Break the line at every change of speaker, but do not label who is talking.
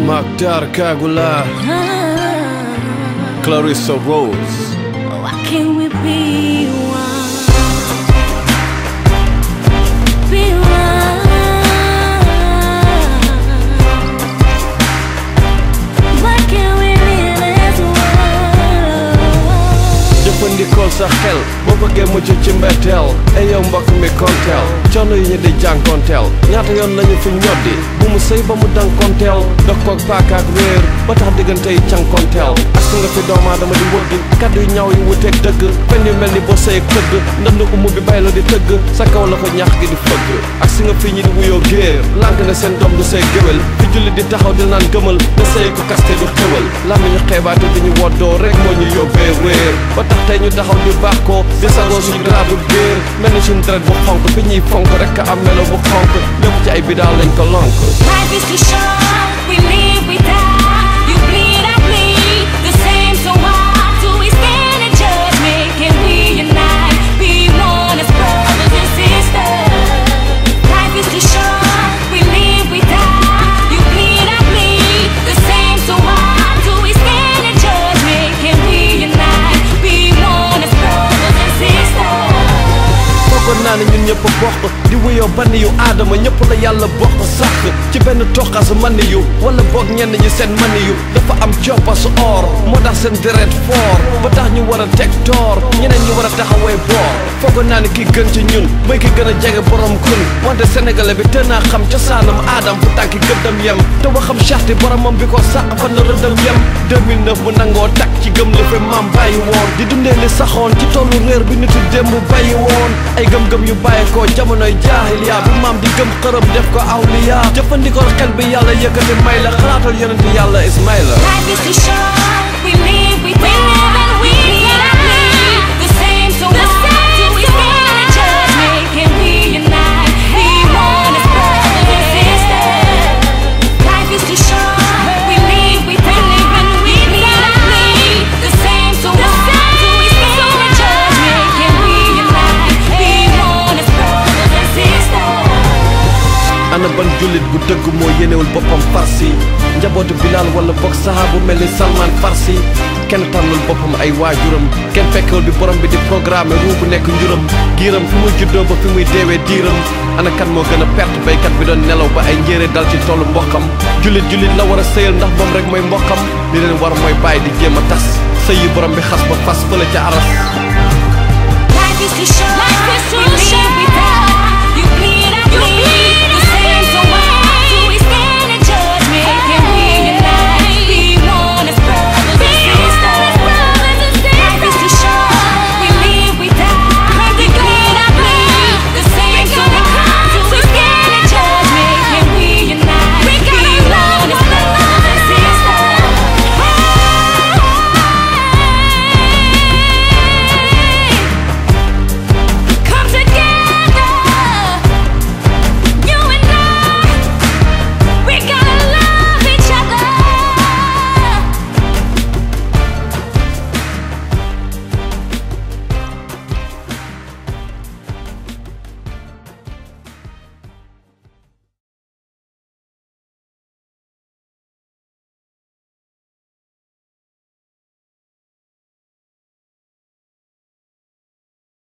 Maktar Kagula, Clarissa Rose.
Why can't we be one? Be one. Why can't we live as one?
jëfandikool sa xel boo bëggee mucc ci mbetteel ay yow mbokk mi konteel coono yi ñu di jànkonteel ñaata yoon lañu fi ñoddi bu mu sëy ba mu dankonteel dox koog paakaak wéer ba tax diggante yi cankonteel aska nga fi doomu aadama di wëgg kaddu yu ñaw yi wuteeg dëgg fen yu mel ni boo sëy tëgg ndënd umu bi bay la di tëgg sa kaw la ko ñax gi di fëgg ak si nga fi ñi di wuyoo géer lànk ne seen doom du say géwél fi julli di taxaw di naan gëmal ne sëy ko kaste du xewal làmmiñu xeebaate di ñu woddoo rek moo ñu yóbbee réer ba tax tey ñu taxaw di baax ko di sagoo suñu gradu biir mel ni suñu deret bu xonk fi ñuy fonk rek am melo bu xonk lépp ci ay bidaal lañ ko lonk
Life is too short. We live, we die. You bleed, I bleed. The same, so why do we stand and judge me? Can we unite? Be one as brothers and sisters. Life is too short. We live, we die. You bleed, I bleed. The same, so why do we stand and judge me? Can we unite? Be one as brothers and sisters.
foogoon naa ne ñun ñëpp bokk di wuyoo banni yu aadama ñëpp la yàlla bokk sax ci benn toqasu mani yu wala boog ñenn ñi seen mani yu dafa am coppasu or moo tax seen deret foor ba tax ñu war a teg toor ñeneen ñi war a taxawee boor foogoon naa ne ki gën ci ñun mooy ki gën a jege borom kun wante sénégalais bi te naa xam cosaanam aadam fu tànki gëddam yem te waxam charte boromam bi ko sàq fan la rëddam yem 2009 mu nangoo takk ci gëm li fi maam bàyyi woon di dundee li saxoon ci tollu réer bi nitu démb bàyyi woon ay gëm-gëm yu bàyyi ko jamonoy jaahiliya bi maam di gëm xërëm def ko awliya jëfandikoo xel bi yàlla yëkkati may la xalaatal yonent yàlla Ismaïla
Life is too short. We live, we die. We bleed, I bleed. The same, so why do we stand and judge me? Can we unite? Be one as brothers and sisters. Life is too short. We live, we die. We bleed, I bleed. The same, so why do we stand and judge me? Can we unite? Be one as brothers and sisters.
ana ban jullit bu dëgg moo yénewul boppam farsi njabootu bilaal wala boog saxaabu mel ni salman farsi kenn tànnul boppam ay waajuram kenn fekkewul bi borom bi di programme ruu bu nekk njuram giiram fi muy juddoo ba fi muy deewee diiram ana kan moo gën a perte baykat bi doon nelaw ba ay njéere dal ci tollu mbokkam jullit jullit la war a sëyal ndax moom rek mooy mbokkam li leen war mooy bàyyi di jéem a tas sëy yi borom bi xas ba fas fële ca aras
Life is too short. Life is too short.